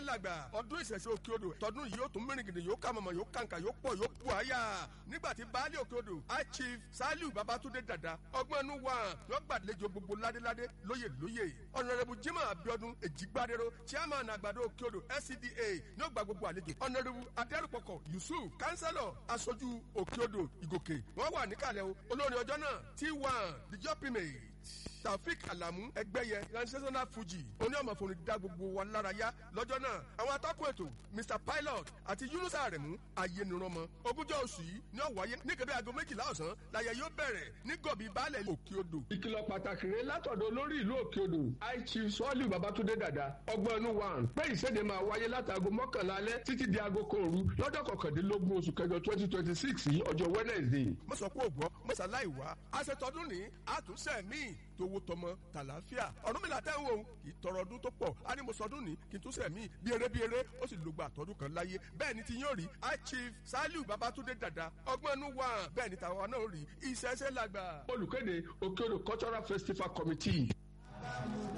làgbà ọdún ìṣẹ̀ṣẹ̀ òkè odò tọdún yìí yóò tún mìrìngìdì yóò kà mọ̀mọ́ yóò kàǹkà yóò pọ̀ yóò pọ̀ àyà nígbà tí baálé òkè odò high chief saliu babatunde dada ọgbọ́n inú wa yóò gbàlejò gbogbo ládéládé lóyè lóyè ọ̀nàrẹ́bù jimoh abiodun èjìgbádẹ́rọ chairman àgbàdo òkè odò scda ní ó gba gbogbo àlejò ọ̀nàrẹ́bù adẹ́rùpọ̀kọ̀ yusuf kánsẹ́lọ̀ aṣojú òkè odò ìgòkè wọ́n wà níkàlẹ̀ o olórin ọjọ́ náà t1 the jopimate taofik alamu ẹgbẹyẹ transitional fuji oníọmọfoni dá gbogbo wa lára yá lọ́jọ́ náà àwọn atọ́kùn ètò mr pilot àti yunusa aremu ayélujára ogúnjọ́ oṣù yìí ní ọ̀wáyé ní kébé aago méjìlá ọ̀sán láyé yóò bẹ̀rẹ̀ ní gọ̀bí baálẹ̀ òkè odò. ìkìlọ̀ pàtàkì rẹ̀ látọ̀dọ̀ olórí ìlú òkè odò high chief sọ́ọ̀lì babatunde dada ọgbọ́n inú wa pé ìséde máa wáyé látàgò mọ́kànlá alẹ́ títí di aago kan òru lọ́jọ́ kọkàndínlógún oṣù kẹjọ twenty twenty six yìí ọjọ́ wednesday. mo sọ pé ògbọ́ mo ṣàlàyé wá aṣetọ́dún ní àtúnṣe míì tówó tọmọ tàlàáfíà ọdún mìíràn tẹ́ ń wò ó kì í tọrọ ọdún tó pọ̀ á ní mo sọdún ní kí n tún sẹ̀mí bí eré bí eré ó sì lògbà àtọ́dún kan láyé bẹ́ẹ̀ ni ti yóò rí high chief saliu babatunde dada ọgbọ́n inú wa bẹ́ẹ̀ ni tàwa náà rí ìṣẹ́ṣẹ́ làgbà. olùkéde òkè odò cultural festival committee.